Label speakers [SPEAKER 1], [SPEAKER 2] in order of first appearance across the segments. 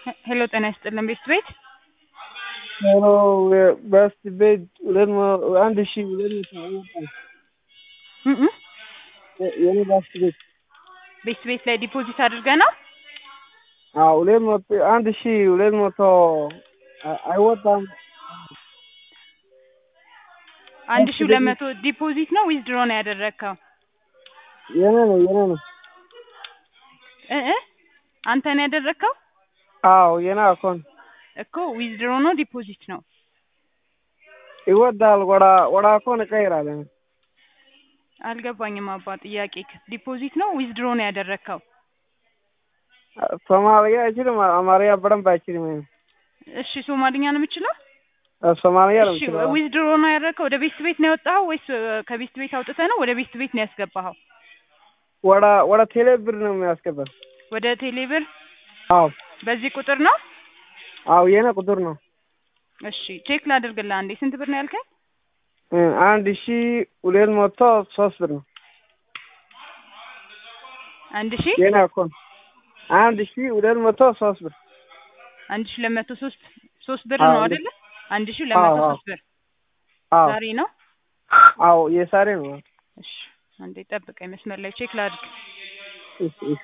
[SPEAKER 1] ሄሎ ጤና ይስጥልን ቤት ቤት
[SPEAKER 2] ሄሎ በስት ቤት ሁለት መ- አንድ ሺ ሁለት መቶ አወጣ
[SPEAKER 1] እም እም
[SPEAKER 2] የኔ ባስት ቤት
[SPEAKER 1] ቤት ቤት ላይ ዲፖዚት አድርገህ ነው?
[SPEAKER 2] አዎ ሁለት መቶ አንድ ሺ ሁለት መቶ አ- አይወጣም
[SPEAKER 1] አንድ ሺህ ሁለት መቶ ዲፖዚት ነው ዊዝድሮ ነው ያደረግከው?
[SPEAKER 2] የኔ ነው የኔ ነው
[SPEAKER 1] እ እ አንተ ነው ያደረግከው
[SPEAKER 2] አዎ የኔ አካውንት
[SPEAKER 1] እኮ ዊዝድሮ ነው ዲፖዚት ነው?
[SPEAKER 2] ይወጣል ወደ ወደ አካውንት እቀይራለሁ
[SPEAKER 1] አልገባኝም አባ ጥያቄ ዲፖዚት ነው ዊዝድሮ ነው ያደረግከው?
[SPEAKER 2] ሶማሊያ አይችልም አማርኛ በደንብ አይችልም
[SPEAKER 1] እሺ ሶማሊኛ ነው የምችለው?
[SPEAKER 2] ሶማሊያ ነው
[SPEAKER 1] እሺ
[SPEAKER 2] የምችለው
[SPEAKER 1] ዊዝድሮ ነው ያደረግከው ወደ ቤት ቤት ነው ያወጣኸው ወይስ እ፣ ከቤት ቤት አውጥተህ ነው ወደ ቤት ቤት ነው ያስገባኸው?
[SPEAKER 2] ወደ ወደ ቴሌ ብር ነው የሚያስገባው
[SPEAKER 1] ወደ ቴሌብር
[SPEAKER 2] አዎ
[SPEAKER 1] በዚህ ቁጥር ነው?
[SPEAKER 2] አዎ የኔ ቁጥር ነው
[SPEAKER 1] እሺ ቼክ ላድርግልህ አንዴ ስንት ብር ነው ያልከኝ?
[SPEAKER 2] እ፣ አንድ ሺ ሁለት መቶ ሶስት ብር ነው
[SPEAKER 1] አንድ ሺህ
[SPEAKER 2] የኔ አካውንት አንድ ሺ ሁለት መቶ ሶስት ብር
[SPEAKER 1] አንድ ሺህ ሁለት መቶ ሶስት ሶስት ብር
[SPEAKER 2] አዎ፣
[SPEAKER 1] ነው
[SPEAKER 2] አንድ-
[SPEAKER 1] አይደለ? አንድ ሺህ ሁለት መቶ
[SPEAKER 2] አዎ፣
[SPEAKER 1] ሶስት ብር
[SPEAKER 2] አዎ
[SPEAKER 1] ዛሬ ነው?
[SPEAKER 2] አዎ የሳሬ ነው
[SPEAKER 1] እሺ አንዴ ጠብቀኝ መስመር ላይ ቼክ ላድርግ።
[SPEAKER 2] እሺ እሺ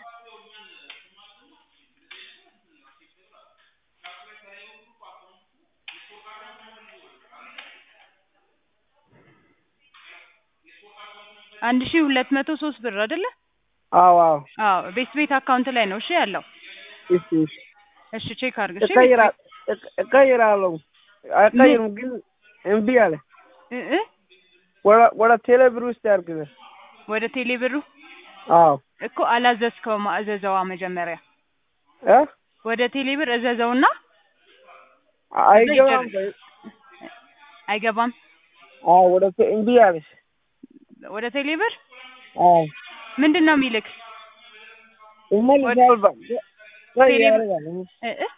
[SPEAKER 1] አንድ ሺህ ሁለት መቶ ሶስት ብር አይደለ?
[SPEAKER 2] አዎ አዎ
[SPEAKER 1] አዎ ቤት ቤት አካውንት ላይ ነው እሺ ያለው።
[SPEAKER 2] እሺ እሺ
[SPEAKER 1] እሺ ቼክ አድርግ እሺ።
[SPEAKER 2] እቀይራ እቀ- እቀይራለሁ አይቀይርም ግን እምቢ አለ
[SPEAKER 1] እ እ
[SPEAKER 2] ወደ ወደ ቴሌ ብር ውስጥ ያድርግልህ
[SPEAKER 1] ወደ ቴሌ ብሩ
[SPEAKER 2] አዎ
[SPEAKER 1] እኮ አላዘዝከውም እዘዘዋ መጀመሪያ
[SPEAKER 2] እ
[SPEAKER 1] ወደ ቴሌ ብር እዘዘውና
[SPEAKER 2] አይገባም
[SPEAKER 1] አይገባም
[SPEAKER 2] አዎ ወደ ቴ- እምቢ አለሽ
[SPEAKER 1] ወደ ቴሌ ብር
[SPEAKER 2] አዎ
[SPEAKER 1] ምንድን ነው የሚልክ
[SPEAKER 2] ይመልሳል በ- ወይ
[SPEAKER 1] ቴሌ-
[SPEAKER 2] ያደርጋል
[SPEAKER 1] እ እ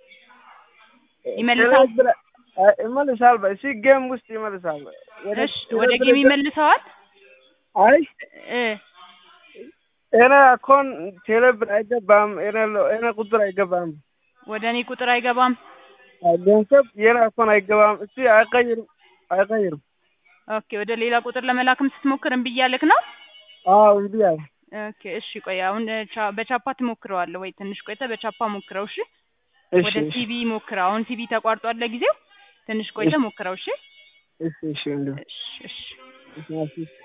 [SPEAKER 1] ይመልሳል?
[SPEAKER 2] ቴሌ ብር አ- ይመልሳል በ- እሺ ጌም ውስጥ ይመልሳል ወደ
[SPEAKER 1] እሺ
[SPEAKER 2] ቴሌ
[SPEAKER 1] ወደ
[SPEAKER 2] ብር
[SPEAKER 1] ጌም ይመልሰዋል
[SPEAKER 2] አይ
[SPEAKER 1] እ
[SPEAKER 2] እኔ አካውንት ቴሌ ብር አይገባም እኔ ሎ- እኔ ቁጥር አይገባም
[SPEAKER 1] ወደ እኔ ቁጥር አይገባም
[SPEAKER 2] ገንዘብ የኔ አካውንት አይገባም እስቲ አይቀይርም አይቀይርም
[SPEAKER 1] ኦኬ ወደ ሌላ ቁጥር ለመላክም ስትሞክር እምቢ እያለክ ነው
[SPEAKER 2] አዎ እምቢ አለ
[SPEAKER 1] ኦኬ እሺ ቆይ አሁን እ፣ ቻ- በቻፓ ትሞክረዋለህ ወይ ትንሽ ቆይተህ በቻፓ ሞክረው እሺ
[SPEAKER 2] እሺ
[SPEAKER 1] ወደ ሲቢ ሞክረው አሁን ሲቢ ተቋርጧል ለጊዜው ትንሽ ቆይተህ ሞክረው እሺ
[SPEAKER 2] እሺ እሺ እንደው
[SPEAKER 1] እሺ እሺ
[SPEAKER 2] እሺ